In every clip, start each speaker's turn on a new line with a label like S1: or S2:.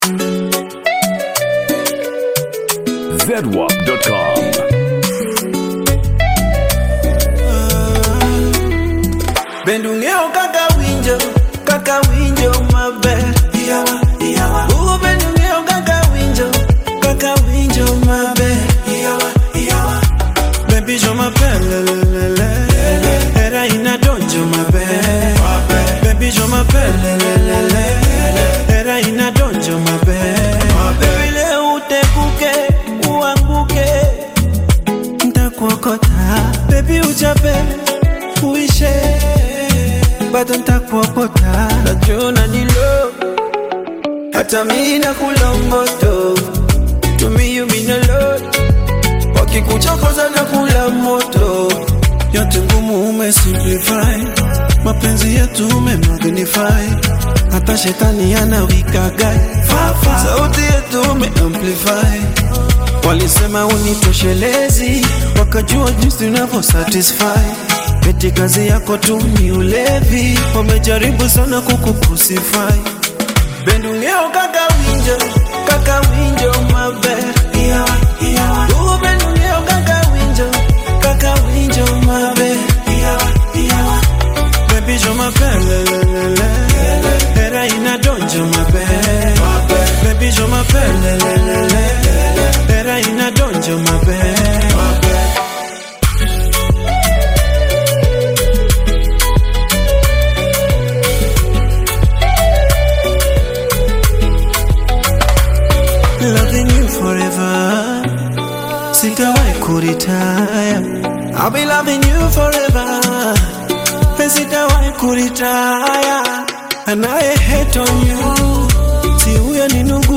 S1: zedwap.com.
S2: Bendungeo kaka winjo, kaka winjo maber. Iyawa, iyawa. Uh, bendungeo kaka winjo, kaka winjo maber. Iyawa, iyawa. Baby jo maber, le, le, le, le. Era inadonjo maber. Baby jo maber, le, le, le, le. Era inadonjo maber. Baby leo utekuke, uanguke. Ntakuokota, baby uchape, uishe bado ntakuokota, najua ni low, hata mi nakula moto, to me you mean a lot, wakikuchokoza na kula moto, yote ngumu umesimplify, mapenzi yetu umemagnify, hata shetani anawikagai, sauti yetu umeamplify Walisema unitoshelezi, wakajua jinsi unavyo satisfy. Eti kazi yako tu ni ulevi, wamejaribu sana kukucrucify. Bendungeo kaka winjo, kaka winjo maber. Iyawa, iyawa. Uh, bendungeo kaka winjo, kaka winjo maber. Iyawa, iyawa. Baby jo maber, le, le, le, le. Era inadonjo maber. Baby jo maber, le, le, le, le. Era inadonjo maber. Loving you forever. Sitawahi kuritaya. I'll be loving you forever. Sitawahi kuritaya. Anaye hate on you. Si huyo ni ndugu.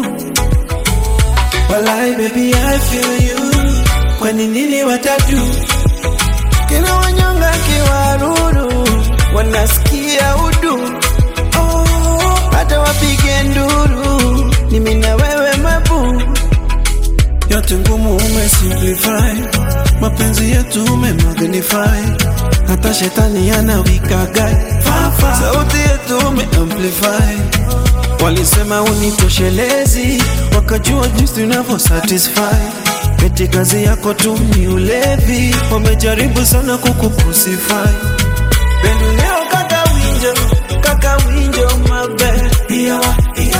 S2: Walai baby I feel you. Kwani nini watatu? Kina wanyonga kiwaruru. Wanasikia udu. Oh, hata wapige nduru. Ni mimi na wewe mabu. Yote ngumu umesimplify, mapenzi yetu umemagnify, hata shetani anawikagai, sauti yetu umeamplify. Walisema unitoshelezi, wakajua jinsi unavyo satisfy. Eti kazi yako tu ni ulevi, wamejaribu sana kukucrucify. Bendungeo kaka winjo, kaka winjo maber. Iyawa,